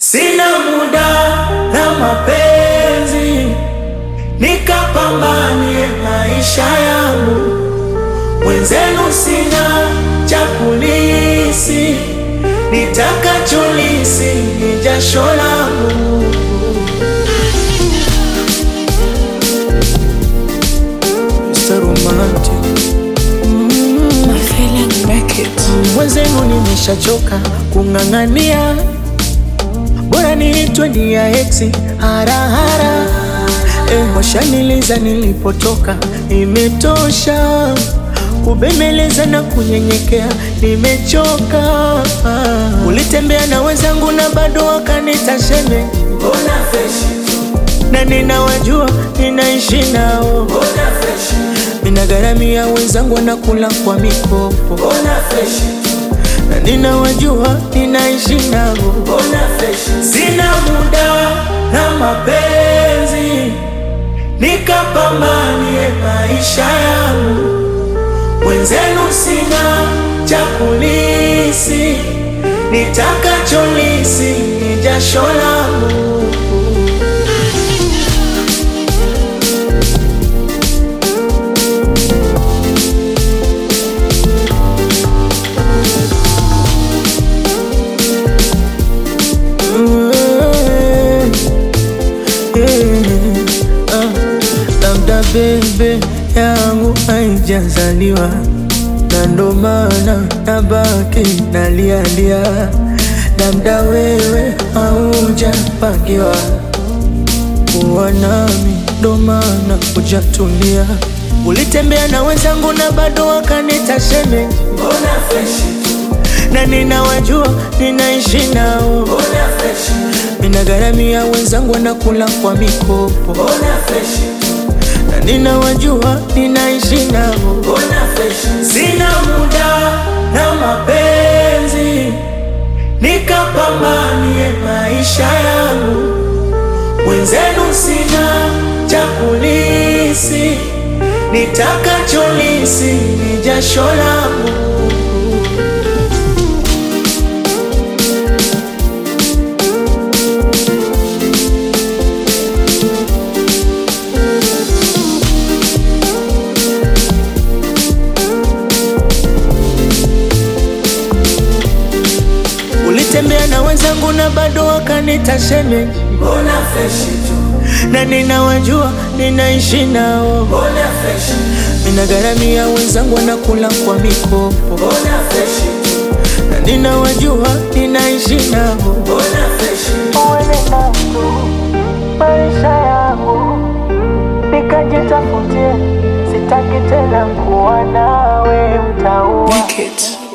Sina muda na mapenzi, nikapambanie maisha yangu. Mwenzenu sina cha kulisi, nitakacholisi ni jasho langu. Mr. Romantic. My feeling make it. Mwenzenu nimeshachoka kung'ang'ania, bora niitwe ni ya eksi harahara. Eh, washaniliza nilipotoka, imetosha kubembeleza na kunyenyekea, nimechoka. Ulitembea na wenzangu na bado wakanita sheme, na ninawajua ninaishi nao, ninagharamia wenzangu wanakula kwa mikopo na ninawajua ninaishi nao. Sina muda na mapenzi, nikapambanie maisha yangu. Mwenzenu sina cha kulisi, nitakacholisi ni jasho langu. Labda bebe yangu haijazaliwa na ndo maana nabaki nalialia, labda wewe haujapangiwa kuwa nami, ndo maana hujatulia. Ulitembea na wenzangu na bado wakanita sheme, na ninawajua ninaishi nao, ninagharamia wenzangu wanakula kwa mikopo na ninawajua ninaishi nao. Sina muda na mapenzi, nikapambanie maisha yangu. Mwenzenu sina cha kulisi, nitakacholisi ni jasho langu. Ulitembea na wenzangu na bado wakanita sheme, na ninawajua ninaishi nao, ninagharamia wenzangu wanakula kwa mikopo, na ninawajua ninaishi nao. Uende nako maisha yangu, nikajitafutie, sitaki tena kuwa nawe mtaua Make it.